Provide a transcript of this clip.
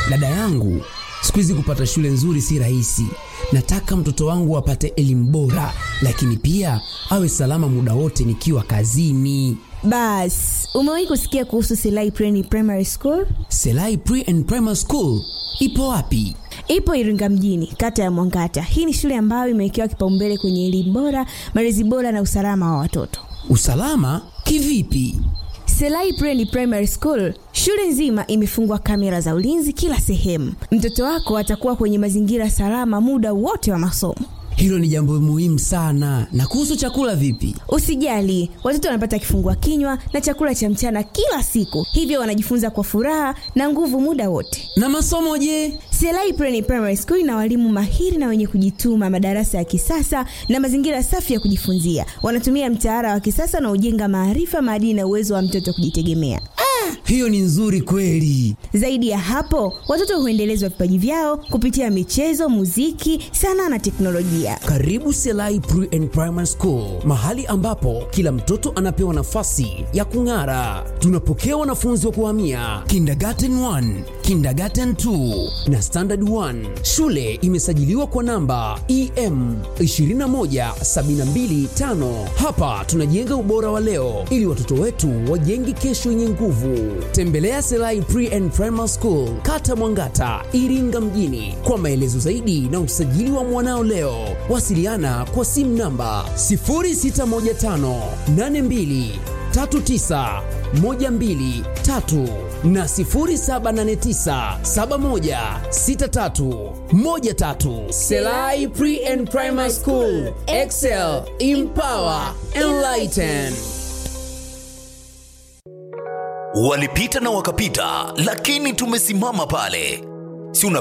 Dada yangu, siku hizi kupata shule nzuri si rahisi. Nataka mtoto wangu apate elimu bora, lakini pia awe salama muda wote nikiwa kazini. Bas, umewahi kusikia kuhusu Selai Pre Primary School? Selai Pre and Primary School ipo wapi? Ipo Iringa mjini, kata ya Mwangata. Hii ni shule ambayo imewekewa kipaumbele kwenye elimu bora, malezi bora na usalama wa watoto. Usalama kivipi? Selai Pre Primary School, shule nzima imefungwa kamera za ulinzi kila sehemu. Mtoto wako atakuwa kwenye mazingira salama muda wote wa masomo. Hilo ni jambo muhimu sana. Na kuhusu chakula vipi? Usijali, watoto wanapata kifungua kinywa na chakula cha mchana kila siku, hivyo wanajifunza kwa furaha na nguvu muda wote. Na masomo je? Selai Pre Primary School ina walimu mahiri na wenye kujituma, madarasa ya kisasa na mazingira safi ya kujifunzia. Wanatumia mtaala wa kisasa na ujenga maarifa, maadili na uwezo wa mtoto kujitegemea. Hiyo ni nzuri kweli. Zaidi ya hapo, watoto huendelezwa vipaji vyao kupitia michezo, muziki, sanaa na teknolojia. Karibu Selai Pre and Primary School, mahali ambapo kila mtoto anapewa nafasi ya kung'ara. Tunapokea wanafunzi wa kuhamia kindergarten 1, kindergarten 2 na standard 1. Shule imesajiliwa kwa namba EM 21725. Hapa tunajenga ubora wa leo ili watoto wetu wajenge kesho yenye nguvu. Tembelea Selai Pre and Primary School, Kata Mwangata, Iringa mjini kwa maelezo zaidi na usajili wa mwanao leo. Wasiliana kwa simu namba 0615 82 39 123 na 0789 71 63 13. Selai Pre and Primary School, Excel, Empower, Enlighten. Walipita na wakapita, lakini tumesimama pale. Si una